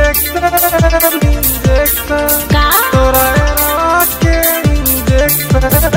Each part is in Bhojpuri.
इंजेक्शन इंजेक्शन का तोरा एरवा के इंजेक्शन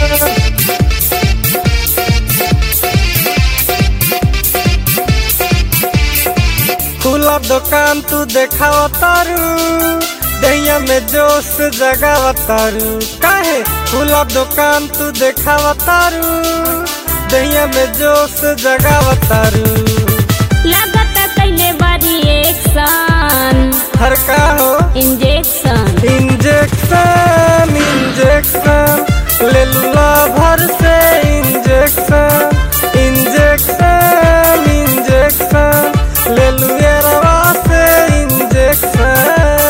खुला दुकान तू देखाव तारू दहिया में जोश जगाव तारू काहे खुला दुकान तू देखाव तारू दहिया में जोश जगाव तारू लगता कैले बारी एक्शन हर का हो इंजेक्शन इंजेक्शन इंजेक्शन ले लूला भर से इंजेक्शन इंजेक्शन इंजेक्शन ले लुए रवा से इंजेक्शन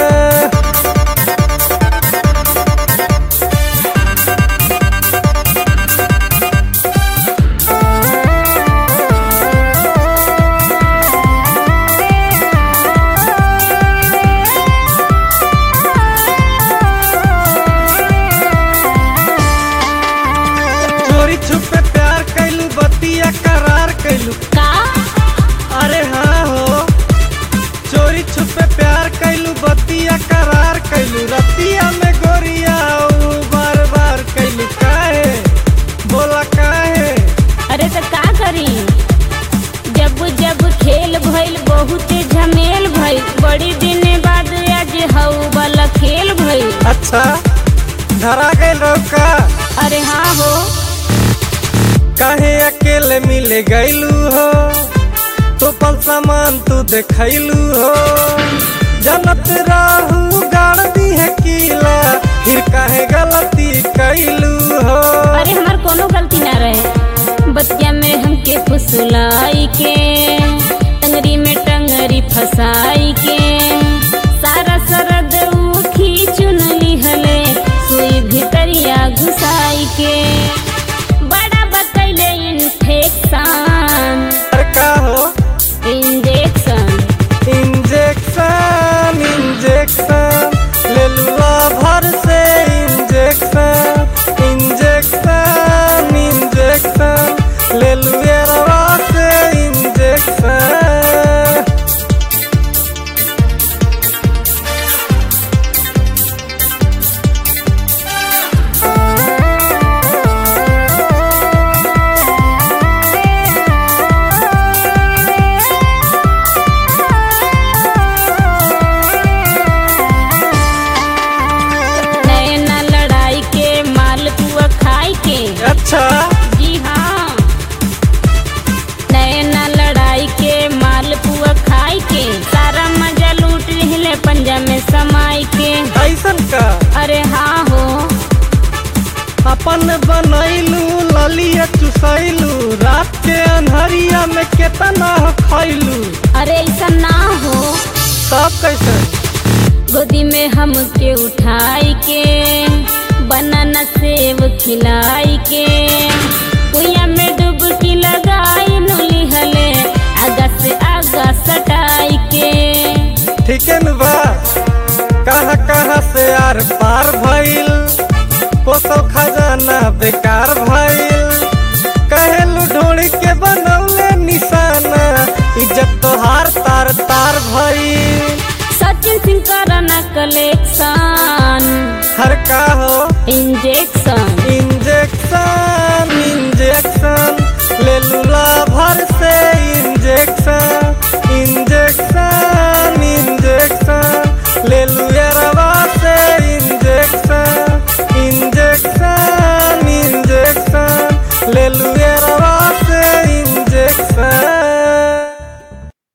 चोरी छुपे प्यार कैलू बतिया करार कैलू का अरे हाँ हो चोरी छुपे प्यार कैलू बतिया करार कैलू रतिया में गोरिया ऊ बार बार कैलू काहे बोला काहे अरे तो का करी जब जब खेल भइल बहुत झमेल भइल बड़ी दिन बाद आज हऊ वाला खेल भइल अच्छा धरा गइल रहो का अरे हाँ हो काहे अकेले मिले गइलू हो तो पल सामान तू देखैलू हो जनत राहू गाड़ दी है कीला फिर काहे गलती कैलू हो अरे हमार कोनो गलती ना रहे बतिया में हमके फुसलाई के टंगरी में टंगरी फसाई के सारा सरद ऊ खींचुन लिहले सुई भितरिया घुसाई के बड़ा बतैले इन्फेक्शन अरे का हो इंजेक्शन इंजेक्शन इंजेक्शन ले लूला भर से इंजेक्शन इंजेक्शन इंजेक्शन ले लुए रवा से इंजेक्शन नैना लड़ाई के माल पुआ खाई के अच्छा जी हाँ नैना लड़ाई के माल पुआ खाई के सारा मजा लूट ले पंजा में समाई के ऐसन का अरे हाँ हो अपन बनैलू ललिया चुसैलू रात के अन्हरिया में केतना हो खैलू अरे ऐसा ना हो तब कैसे गोदी में हमके उठाई के बनाना सेब खिलाई के कुइया में डुबकी लगाई नुली हले आगा से आगा सटाई के ठीक है न बा कहाँ कहाँ से आर पार भइल पोसल खजाना बेकार भइल कहेलू ढोड़ी के बनौले निशाना इज्जत तोहार तार तार भइल सचिन सिंह कराना कलेक्शन हर का हो इंजेक्शन इंजेक्शन इंजेक्शन ले लूला भर से इंजेक्शन